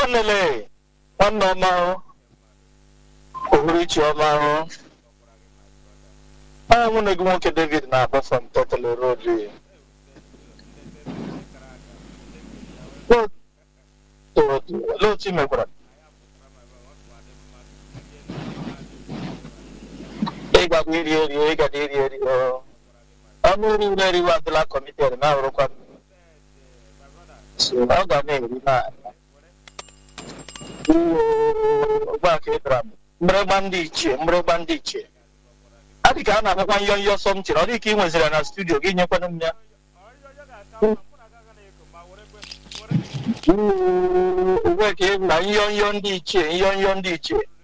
nwanele nwanne ọma ohuruchi ọma anya nwunye gị nwoke david na-akpọ from totally road olee otu i mekwara ịgada iri eri ịgada iri eri ọnụ iri iri eriwe adịla kọmited na-arụkwa ọ ga na-eri na ụgbọaka ịdara mgbịrịgba ndị ichie mgbịrịgba ndị ichie adị ka a na-akpakwa nyọnyọ sọmtin ọ dị ka ị nweziri na studio gị nyekwana m ya uwe ka na nyọnyọ ndị ichie nyọnyọ ndị ichie